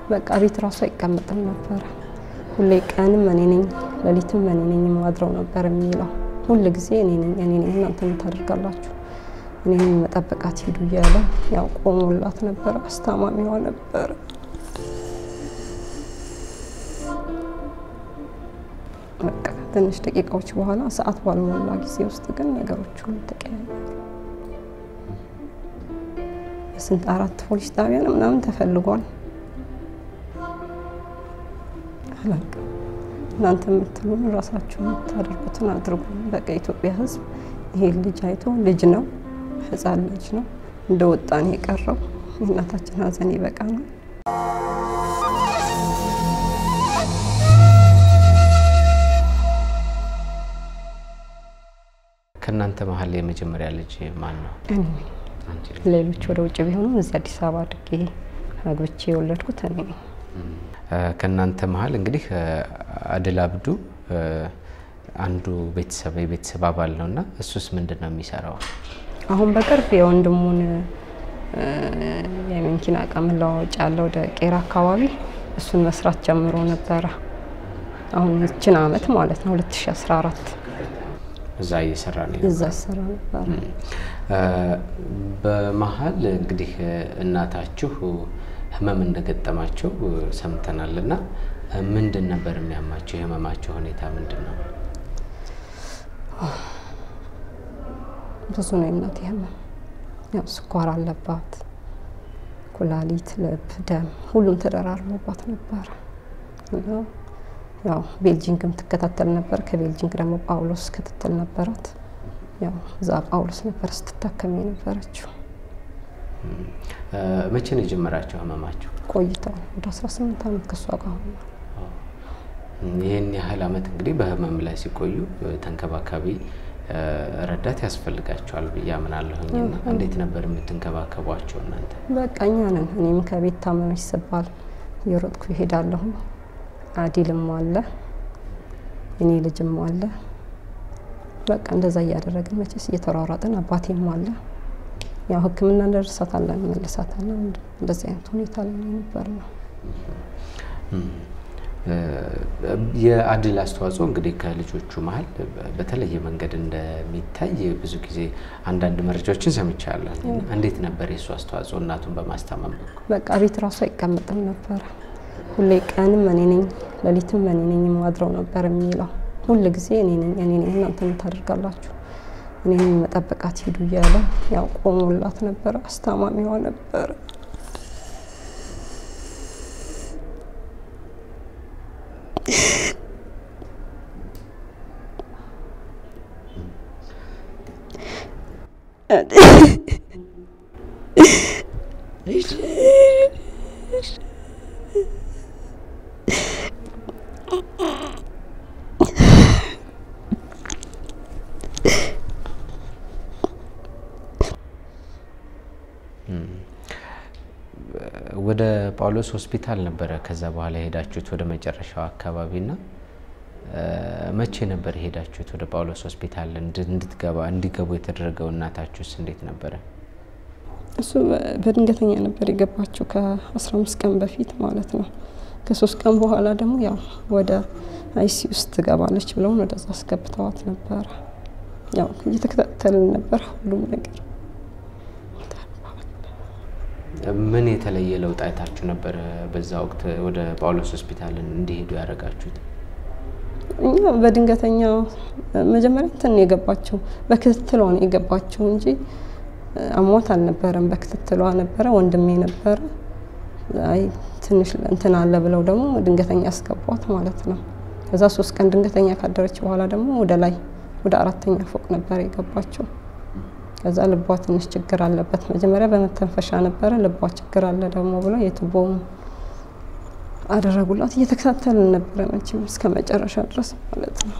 በቃ ቤት ራሱ አይቀመጥም ነበረ። ሁሌ ቀንም እኔ ነኝ ሌሊትም እኔ ነኝ የማድረው ነበር የሚለው ሁል ጊዜ እኔ ነኝ እኔ ነኝ እናንተ የምታደርጋላችሁ እኔ ነኝ መጠበቃት ሂዱ እያለ ያው ቆሞላት ነበረ። አስታማሚዋ ነበረ። በቃ ትንሽ ደቂቃዎች በኋላ ሰዓት ባልሞላ ጊዜ ውስጥ ግን ነገሮች ሁሉ ተቀያየሩ። በስንት አራት ፖሊስ ጣቢያ ነው ምናምን ተፈልጓል። አላውቅም። እናንተ የምትሉን ራሳችሁ የምታደርጉትን አድርጉ። በቃ የኢትዮጵያ ሕዝብ ይሄ ልጅ አይቶ ልጅ ነው፣ ሕፃን ልጅ ነው እንደ ወጣን የቀረው የእናታችን ሀዘን ይበቃናል። ከእናንተ መሀል የመጀመሪያ ልጅ ማን ነው? እኔ ነኝ። አንቺ ልጅ። ሌሎች ወደ ውጭ ቢሆኑም እዚህ አዲስ አበባ አድጌ አግብቼ የወለድኩት እኔ ነኝ። ከእናንተ መሀል እንግዲህ አድል አብዱ አንዱ ቤተሰብ የቤተሰብ አባል ነው እና እሱስ ምንድን ነው የሚሰራው? አሁን በቅርብ የወንድሙን የመኪና እቃ መለዋወጫ ያለ ወደ ቄራ አካባቢ እሱን መስራት ጀምሮ ነበረ። አሁን ይችን አመት ማለት ነው 2014 እዛ እየሰራ ነው እዛ ይሰራ ነበረ። በመሀል እንግዲህ እናታችሁ ህመም እንደገጠማቸው ሰምተናል እና ምንድን ነበር የሚያማቸው? የህመማቸው ሁኔታ ምንድን ነው? ብዙ ነው የእናቴ ህመም። ያው ስኳር አለባት፣ ኩላሊት፣ ልብ፣ ደም ሁሉም ተደራርቦባት ነበረ እና ያው ቤልጂንግም ትከታተል ነበር። ከቤልጂንግ ደግሞ ጳውሎስ ክትትል ነበራት። ያው እዛ ጳውሎስ ነበር ስትታከም የነበረችው። መቼ ነው የጀመራቸው ህመማቸው? ቆይተዋል ወደ 18 ዓመት ከእሷ ጋር ሆኗል። ይህን ያህል አመት እንግዲህ በህመም ላይ ሲቆዩ ተንከባካቢ ረዳት ያስፈልጋቸዋል ብዬ አምናለሁኝ። እና እንዴት ነበር የምትንከባከቧቸው እናንተ? በቃ እኛ ነን። እኔም ከቤት ታመመች ስባል እየሮጥኩ ይሄዳለሁ። አዲልም አለ እኔ ልጅም አለ። በቃ እንደዛ እያደረግን መቼስ እየተሯሯጥን አባቴም አለ። ያው ሕክምና እንደርሳታለን መልሳታለን። እንደዚህ አይነት ሁኔታ ላይ ነበር ነው። የአድል አስተዋጽኦ እንግዲህ ከልጆቹ መሀል በተለየ መንገድ እንደሚታይ ብዙ ጊዜ አንዳንድ መረጃዎችን ሰምቻለሁ። እንዴት ነበር የእሱ አስተዋጽኦ እናቱን በማስታመም በኩል? በቃ ቤት ራሱ አይቀመጥም ነበረ። ሁሌ ቀንም እኔ ነኝ ሌሊትም እኔ ነኝ የማድረው ነበር የሚለው ሁል ጊዜ እኔ ነኝ እኔ ነኝ እናንተ የምታደርጋላችሁ እኔ ነኝ መጠበቃት ሂዱ እያለ ያው ቆሞላት ነበረ። አስታማሚዋ ነበረ። ወደ ጳውሎስ ሆስፒታል ነበረ ከዛ በኋላ የሄዳችሁት ወደ መጨረሻው አካባቢና መቼ ነበር የሄዳችሁት ወደ ጳውሎስ ሆስፒታል እንድትገባ እንዲገቡ የተደረገው? እናታችሁስ እንዴት ነበረ? እሱ በድንገተኛ ነበር የገባችው ከ15 ቀን በፊት ማለት ነው። ከሶስት ቀን በኋላ ደግሞ ያው ወደ አይሲ ውስጥ ትገባለች ብለውን ወደዛ አስገብተዋት ነበረ። ያው እየተከታተልን ነበር ሁሉም ነገር። ምን የተለየ ለውጥ አይታችሁ ነበረ በዛ ወቅት ወደ ጳውሎስ ሆስፒታል እንዲሄዱ ያደረጋችሁት? እኛ በድንገተኛ መጀመሪያ እንትን ነው የገባችው፣ በክትትሏ ነው የገባችው እንጂ አሟት አልነበረም። በክትትሏ ነበረ። ወንድሜ ነበረ። አይ ትንሽ እንትን አለ ብለው ደግሞ ድንገተኛ ያስገቧት ማለት ነው። ከዛ ሶስት ቀን ድንገተኛ ካደረች በኋላ ደግሞ ወደ ላይ ወደ አራተኛ ፎቅ ነበር የገባችው። ከዛ ልቧ ትንሽ ችግር አለበት። መጀመሪያ በመተንፈሻ ነበረ፣ ልቧ ችግር አለ ደግሞ ብለው የቱቦውን አደረጉላት። እየተከታተልን ነበረ መቼም እስከ መጨረሻ ድረስ ማለት ነው።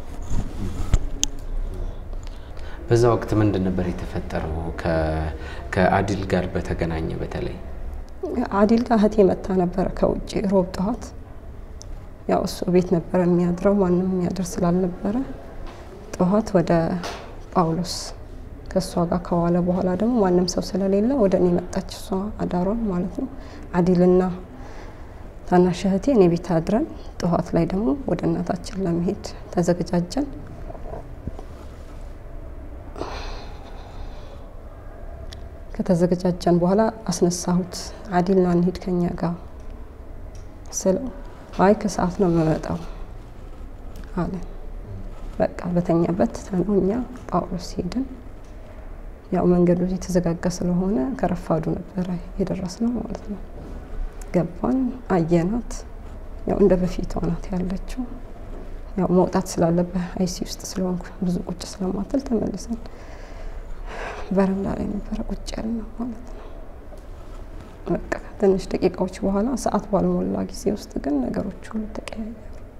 በዛ ወቅት ምንድን ነበር የተፈጠረው? ከአዲል ጋር በተገናኘ በተለይ አዲል ጋር እህቴ መታ ነበረ ከውጭ ሮብ ጠዋት። ያው እሱ ቤት ነበረ የሚያድረው ማንም የሚያድር ስላልነበረ ጠዋት ወደ ጳውሎስ ከእሷ ጋር ከዋለ በኋላ ደግሞ ማንም ሰው ስለሌለ ወደ እኔ መጣች። እሷ አዳሯን ማለት ነው። አዲልና ታናሽ እህቴ እኔ ቤት አድረን ጠዋት ላይ ደግሞ ወደ እናታችን ለመሄድ ተዘገጃጀን። ከተዘገጃጀን በኋላ አስነሳሁት። አዲል ና እንሂድ ከኛ ጋር ስለው አይ ከሰዓት ነው የምመጣው አለ። በቃ በተኛበት ትተነው እኛ ጳውሎስ ሄድን። ያው መንገዱ የተዘጋጋ ስለሆነ ከረፋዱ ነበረ የደረስነው ማለት ነው። ገባን፣ አየናት። ያው እንደ በፊቷ ናት ያለችው። ያው መውጣት ስላለበት አይሲ ውስጥ ስለሆንኩ ብዙ ቁጭ ስለማትል ተመልሰን በረንዳ ላይ ነበረ ቁጭ ያልነው ማለት ነው። በቃ ትንሽ ደቂቃዎች በኋላ ሰዓት ባልሞላ ጊዜ ውስጥ ግን ነገሮች ሁሉ ተቀያየሩ።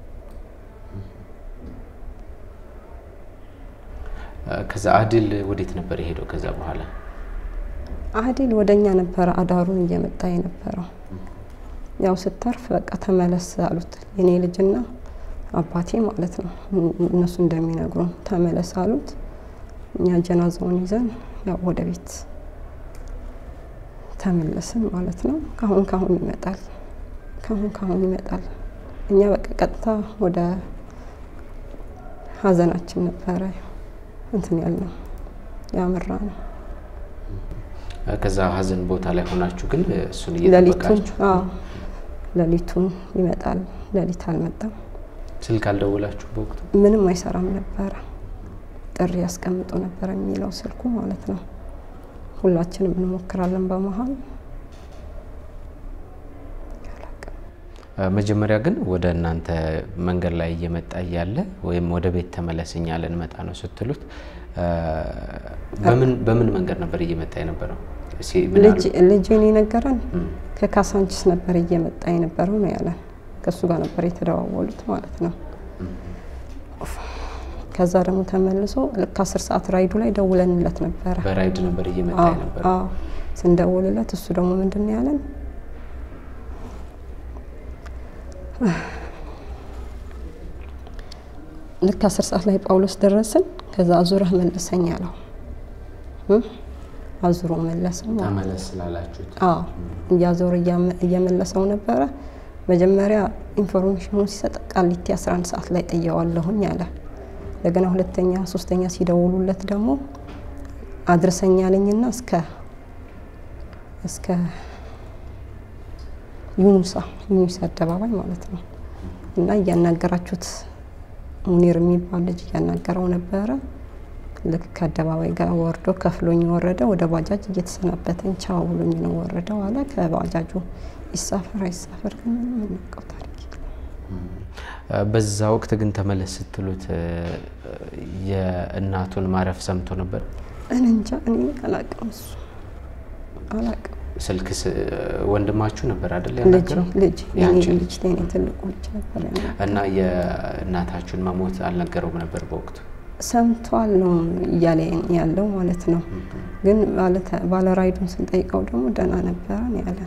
ከዛ አድል ወዴት ነበር የሄደው? ከዛ በኋላ አህዲል ወደ እኛ ነበረ አዳሩን እየመጣ የነበረው። ያው ስተርፍ በቃ ተመለስ አሉት የኔ ልጅና አባቴ ማለት ነው። እነሱ እንደሚነግሩን ተመለስ አሉት። እኛ ጀናዛውን ይዘን ያው ወደ ቤት ተመለስን ማለት ነው። ካሁን ካሁን ይመጣል፣ ካሁን ካሁን ይመጣል። እኛ በቃ ቀጥታ ወደ ሀዘናችን ነበረ እንትን ያልነው ያመራ ነው። ከዛ ሀዘን ቦታ ላይ ሆናችሁ ግን እሱን ሌሊቱን እየጠበቃችሁ አዎ ሌሊቱን ይመጣል። ሌሊት አልመጣም። ስልክ አልደወላችሁ በወቅቱ? ምንም አይሰራም ነበረ። ጥሪ ያስቀምጡ ነበር የሚለው ስልኩ ማለት ነው። ሁላችንም እንሞክራለን በመሀል አላውቅም። መጀመሪያ ግን ወደ እናንተ መንገድ ላይ እየመጣ እያለ ወይም ወደ ቤት ተመለስ እኛ ልንመጣ ነው ስትሉት በምን በምን መንገድ ነበር እየመጣ የነበረው? እስኪ ምን ልጅ አሉ? ልጅን የነገረን እም፣ ከካሳንችስ ነበር እየመጣ የነበረው ነው ያለን። ከእሱ ጋር ነበር የተደዋወሉት ማለት ነው። ከዛ ደግሞ ተመልሶ ልክ አስር ሰዓት ራይዱ ላይ ደውለንለት ነበረ። በራይድ ነበር እየመጣ አዎ፣ የነበረው። አዎ። ስንደውልለት እሱ ደግሞ ምንድን ነው ያለን ልክ አስር ሰዓት ላይ ጳውሎስ ደረስን። ከዛ አዙረህ መልሰኝ አለው። እም፣ አዙሮ መለሰው ማለት ነው። ተመለስ ስላላችሁት አዎ እያዞረ እያመ- እየመለሰው ነበረ። መጀመሪያ ኢንፎርሜሽኑን ሲሰጥ ቃሊቲ 11 ሰዓት ላይ ጥየዋለሁኝ አለ። እንደገና ሁለተኛ ሶስተኛ ሲደውሉለት ደግሞ አድርሰኝ አለኝና እስከ እስከ ዩኑሳ ዩኑስ አደባባይ ማለት ነው እና እያናገራችሁት ሙኒር የሚባል ልጅ እያናገረው ነበረ። ልክ ከአደባባይ ጋር ወርዶ ከፍሎኝ ወረደ። ወደ ባጃጅ እየተሰናበተኝ ቻው ብሎኝ ነው ወረደው አለ። ከባጃጁ ይሳፈር አይሳፈር ግን ምንም የምናውቀው ታሪክ የለም። በዛ ወቅት ግን ተመለስ ስትሉት እ፣ የእናቱን ማረፍ ሰምቶ ነበር። እኔ እንጃ እኔ አላቅም፣ እሱ አላቅም። ስልክ ስ- ወንድማችሁ ነበር አይደል ልጅ ያናገረው? ልጅ የኔ ያንቺ ልጅ የኔ ትልቁ ልጅ ነበር ያናገረው። እና የእናታችሁን መሞት አልነገረውም ነበር በወቅቱ? ሰምቷል ነው እያለ ያለው ማለት ነው። ግን ባለ- ባለ ራይዱን ስንጠይቀው ደግሞ ደህና ነበረ ነው ያለን።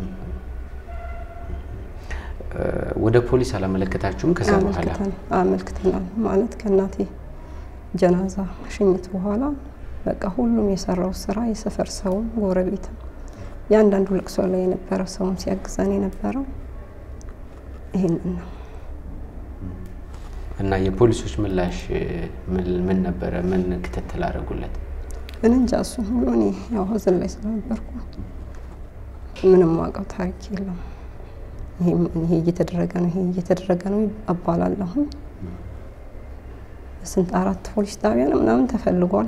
እ፣ ወደ ፖሊስ አላመለከታችሁም? ከዛ በኋላ አመልክተን አመልክተናል ማለት ከእናቴ ጀናዛ ሽኝት በኋላ በቃ ሁሉም የሰራው ስራ የሰፈር ሰውም ጎረቤትም የአንዳንዱ ልቅሶ ላይ የነበረ ሰውም ሲያግዘን የነበረው ይህንን ነው። እና የፖሊሶች ምላሽ እ፣ ምን ምን ነበረ? ምን ክትትል አደረጉለት? እኔ እንጃ እሱ ሁሉ እኔ ያው ሀዘን ላይ ስለነበርኩ ምንም ዋቀው ታሪክ የለም። ይሄም ይሄ እየተደረገ ነው፣ ይሄ እየተደረገ ነው አባላለሁኝ። ስንት አራት ፖሊስ ጣቢያ ነው ምናምን ተፈልጓል።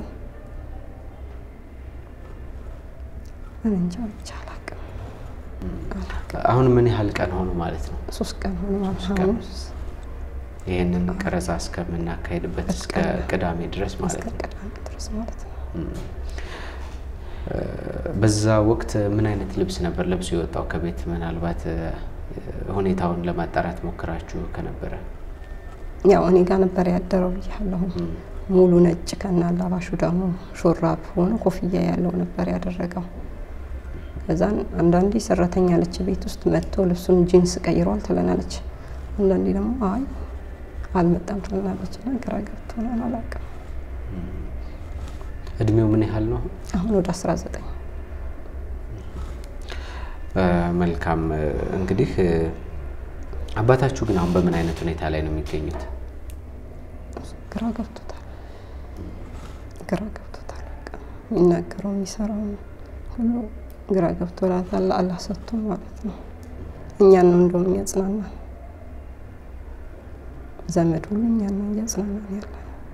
እኔ እንጃ ብቻ አላቅም። አሁን ምን ያህል ቀን ሆኖ ማለት ነው? ሶስት ቀን ሆኗል። ሶስት ቀን። ሐሙስ ይህንን ቀረጻ እስከምናካሄድበት እስከ ቅዳሜ ድረስ ማለት እስከ ነው። ቅዳሜ ድረስ ማለት ነው። በዛ ወቅት ምን አይነት ልብስ ነበር ለብሶ የወጣው ከቤት? ምናልባት እ፣ ሁኔታውን ለማጣራት ሞክራችሁ ከነበረ ያው እኔ ጋር ነበር ያደረው ብያለሁ። ሙሉ ነጭ ከና አላባሹ ደግሞ ሹራብ ሆኖ ኮፍያ ያለው ነበር ያደረገው። ከዛን አንዳንዴ ሰራተኛ አለች ቤት ውስጥ መጥቶ ልብሱን ጂንስ ቀይሯል ትለናለች። አንዳንዴ ደግሞ አይ አልመጣም ትለናለች። እና ግራ ገብቶናል። አላውቅም። እድሜው ምን ያህል ነው? አሁን ወደ 19 እ፣ መልካም እ፣ እንግዲህ እ፣ አባታችሁ ግን አሁን በምን አይነት ሁኔታ ላይ ነው የሚገኙት? ግራ ገብቶታል። ግራ ገብቶታል። በቃ የሚናገረው የሚሰራው ሁሉ ግራ ገብቶላታል። አላህ ሰጥቶ ማለት ነው። እኛን ነው እንደውም የሚያጽናናን ዘመድ ሁሉ እኛን ነው እያጽናናን ያለ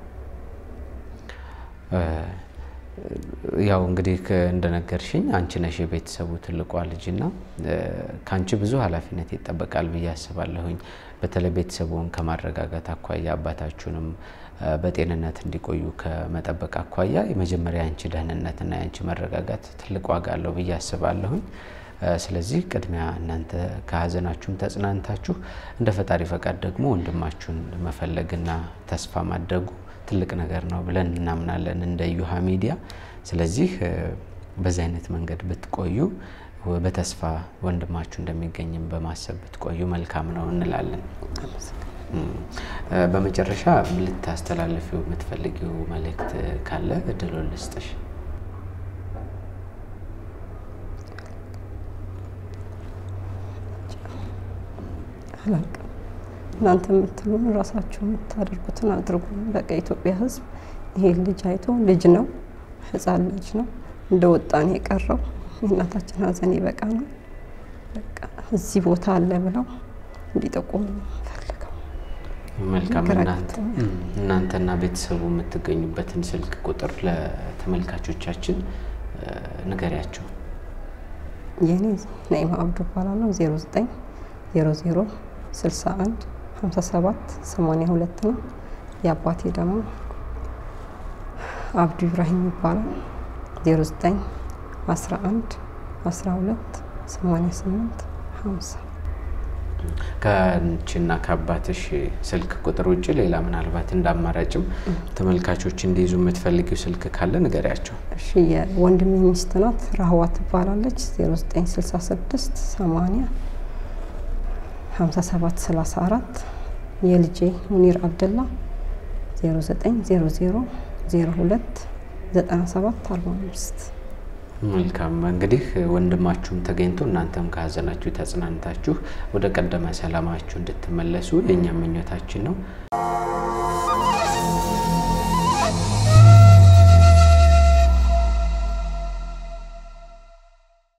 ያው እንግዲህ እንደነገርሽኝ አንቺ ነሽ የቤተሰቡ ትልቋ ልጅና ከአንቺ ብዙ ኃላፊነት ይጠበቃል ብዬ አስባለሁኝ። በተለይ ቤተሰቡን ከማረጋጋት አኳያ አባታችሁንም በጤንነት እንዲቆዩ ከመጠበቅ አኳያ የመጀመሪያ የአንቺ ደህንነትና የአንቺ መረጋጋት ትልቅ ዋጋ አለው ብዬ አስባለሁኝ። ስለዚህ ቅድሚያ እናንተ ከሀዘናችሁም ተጽናንታችሁ እንደ ፈጣሪ ፈቃድ ደግሞ ወንድማችሁን መፈለግና ተስፋ ማድረጉ ትልቅ ነገር ነው ብለን እናምናለን እንደ ዩሃ ሚዲያ። ስለዚህ በዚህ አይነት መንገድ ብትቆዩ በተስፋ ወንድማችሁ እንደሚገኝም በማሰብ ብትቆዩ መልካም ነው እንላለን። በመጨረሻ ልታስተላልፊው የምትፈልጊው መልእክት ካለ እድሉን ልስጥሽ። አላውቅም። እናንተ የምትሉን ራሳችሁ የምታደርጉትን አድርጉ። በቃ የኢትዮጵያ ሕዝብ ይሄ ልጅ አይቶ ልጅ ነው፣ ሕፃን ልጅ ነው እንደ ወጣን የቀረው የእናታችን ሀዘን ይበቃ ነው። በቃ እዚህ ቦታ አለ ብለው እንዲጠቁሙ ፈልገው። መልካም። እናንተና ቤተሰቡ የምትገኙበትን ስልክ ቁጥር ለተመልካቾቻችን ንገሪያቸው። የኔ ናኢማ አብዱ እባላለሁ። 09 00 61 57 82 ነው። የአባቴ ደግሞ አብዱ ኢብራሂም ይባላል። 09 11 12 88 50 ከአንቺና ከአባትሽ ስልክ ቁጥር ውጭ ሌላ ምናልባት እንደ አማራጭም ተመልካቾች እንዲይዙ የምትፈልጊው ስልክ ካለ ንገሪያቸው። እሺ የወንድሜ ሚስት ናት፣ ራህዋ ትባላለች። 0966 80 57 34 የልጄ ሙኒር አብደላ 0900 02 97 45 መልካም እንግዲህ ወንድማችሁም ተገኝቶ እናንተም ከሀዘናችሁ ተጽናንታችሁ ወደ ቀደመ ሰላማችሁ እንድትመለሱ የእኛም ምኞታችን ነው።